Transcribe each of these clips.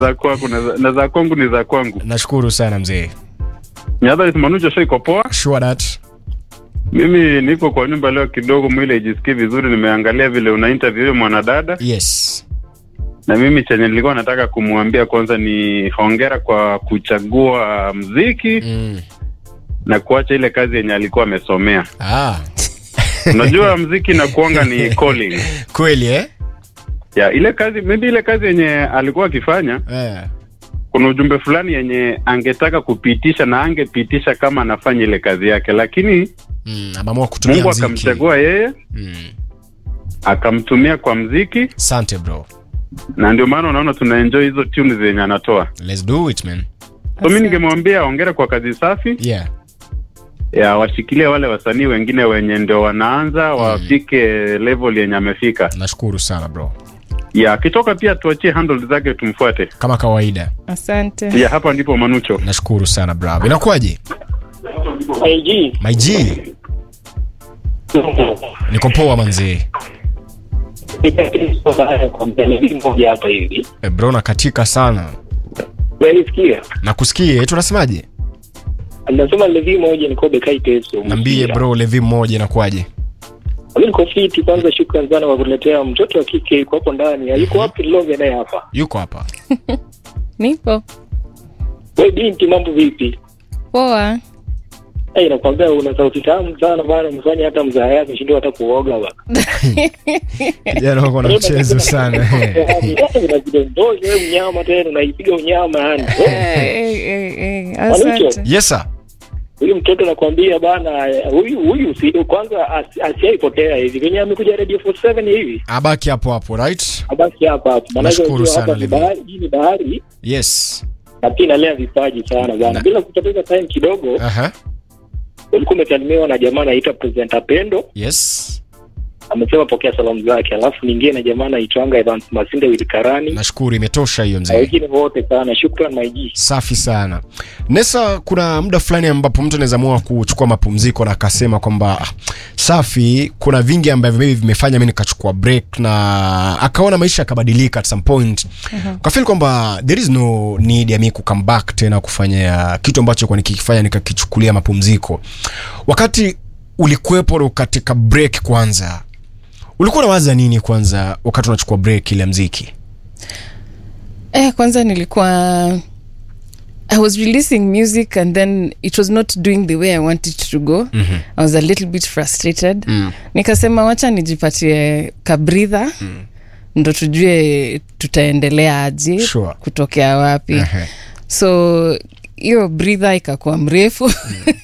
za kwako na za- na za kwangu ni za kwangu. nashukuru sana mzee Nyadha Manucho show iko poa. sure that Mimi niko kwa nyumba leo kidogo, mwili haijisikii vizuri. Nimeangalia vile una interview huyo mwanadada, yes na mimi chenye nilikuwa nataka kumwambia kwanza ni hongera kwa kuchagua mziki mm. na kuacha ile kazi yenye alikuwa amesomea. ah. Unajua mziki na kuanga ni calling kweli eh? ya ile kazi, maybe ile kazi yenye alikuwa akifanya Eh. kuna ujumbe fulani yenye angetaka kupitisha na angepitisha kama anafanya ile kazi yake, lakini Mm, ameamua kutumia Mungu mziki akamchagua yeye mm. akamtumia kwa mziki, sante bro na ndio maana unaona tuna enjoy hizo tunes zenye anatoa. let's do it man So mi ningemwambia ongera kwa kazi safi yeah ya washikilie wale wasanii wengine wenye ndio wanaanza wafike level yenye amefika. nashukuru sana bro Ya akitoka pia tuachie handle zake tumfuate. kama kawaida asante Ya hapa ndipo Manucho. nashukuru sana bravo inakuwaje IG my g niko poa manzee moja hapa hivi e, bro nakatika sana unanisikia nakusikia tunasemaje nasema levi moja nikobe kaiteso nambie bro levi mmoja inakuwaje mi niko fiti kwanza shukran sana kwa kuletea mtoto wa kike yuko hapo ndani yuko wapi longe naye hapa yuko hapa nipo we binti mambo vipi poa Hey, nakwambia una sauti tamu sana bana umefanya hata mzaa yake shindwa hata kuoga bana jana wako na mchezo sana unajidondosha wewe unyama tena unaipiga unyama yani Eh, eh, eh, eh, asante yes sir huyu mtoto nakwambia bana huyu huyu si kwanza as- asiaipotea hivi venye amekuja radio 47 hivi abaki hapo hapo right abaki hapa hapo maanake Nashukuru unajua sana, hapa ni Levi. bahari hii ni bahari yes na pia inalea vipaji sana bana Na- bila kupoteza time kidogo aha ulikuwa umesalimiwa na jamaa anaitwa presenter pendo yes amesema pokea salamu zake alafu nyingine na jamaa anaitwanga Evans Masinde Wilikarani nashukuru imetosha hiyo na mzee wengine wote sana shukran maiji safi sana nesa kuna muda fulani ambapo mtu anaweza amua kuchukua mapumziko na akasema kwamba "Ah, safi kuna vingi ambavyo maybe vimefanya mi nikachukua break na akaona maisha yakabadilika at some point uh-huh. kafil kwamba there is no need ya mi kukame back tena kufanya kitu ambacho kwa nikikifanya nikakichukulia mapumziko wakati ulikuwepo katika break kwanza ulikuwa unawaza nini kwanza wakati unachukua break ile ya mziki eh, kwanza nilikuwa i was releasing music and then it was not doing the way i wanted to go mm-hmm. i was a little bit frustrated mm. nikasema wacha nijipatie kabridha mm. ndo tujue tutaendelea aje Sure. kutokea wapi Ehe. so hiyo bridha ikakuwa mrefu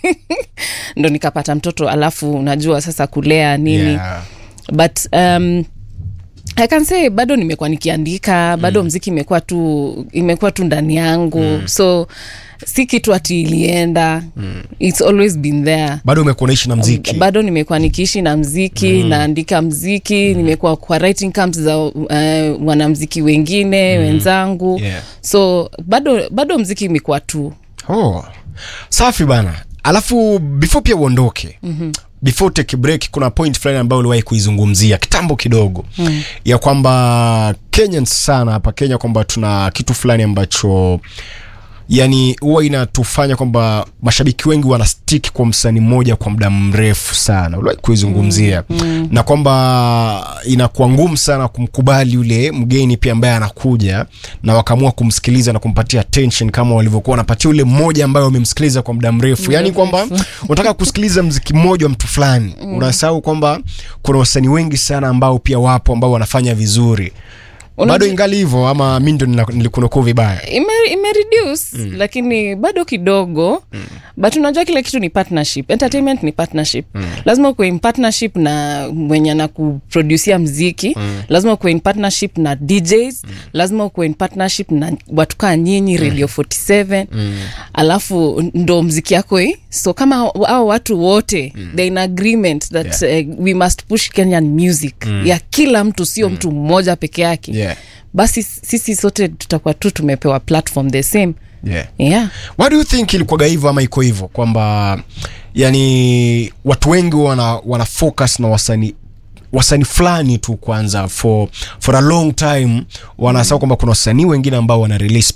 ndo nikapata mtoto alafu unajua sasa kulea nini Yeah. but um, I can say bado nimekuwa nikiandika bado mm. mziki imekuwa tu imekuwa tu ndani yangu mm. so si kitu ati ilienda mm. its always been there bado umekuwa unaishi na mziki bado nimekuwa nikiishi na mziki mm. naandika mziki mm. nimekuwa kwa writing camps za uh, wanamziki wengine mm. wenzangu Yeah. so bado bado mziki imekuwa tu oh. safi bana alafu before pia uondoke mm-hmm before take break kuna point fulani ambayo uliwahi kuizungumzia kitambo kidogo mm. ya kwamba kenyans sana hapa kenya kwamba tuna kitu fulani ambacho yani huwa inatufanya kwamba mashabiki wengi wanastik kwa msanii mmoja kwa muda mrefu sana uliwahi kuizungumzia mm, mm. na kwamba inakuwa ngumu sana kumkubali yule mgeni pia ambaye anakuja na wakaamua kumsikiliza na kumpatia attention kama walivyokuwa wanapatia yule mmoja ambaye wamemsikiliza kwa muda mrefu yani kwamba unataka kusikiliza mziki mmoja wa mtu fulani mm. unasahau kwamba kuna wasanii wengi sana ambao pia wapo ambao wanafanya vizuri Unajua- bado ingali hivyo ama mi ndo nila- nilikunukuu vibaya ime, ime reduce mm. lakini bado kidogo mm. but unajua kila kitu ni partnership entertainment ni partnership mm. lazima ukuwe in partnership na mwenye na kuproducia mziki mm. lazima ukuwe in partnership na djs mm. lazima ukuwe in partnership na watu kaa nyinyi radio 47 mm. alafu ndo mziki yako hii so kama au watu wote mm. they in agreement that yeah. uh, we must push kenyan music mm. ya kila mtu sio mm. mtu mmoja peke yake Yeah. basi sisi sote tutakuwa tu tumepewa platform the same yeah. yeah why do you think ilikuwaga hivyo ama iko hivyo kwamba yani watu wengi wana, wana focus na wasanii wasanii fulani tu kwanza for, for a long time wanasema kwamba kuna wasanii wengine ambao wana release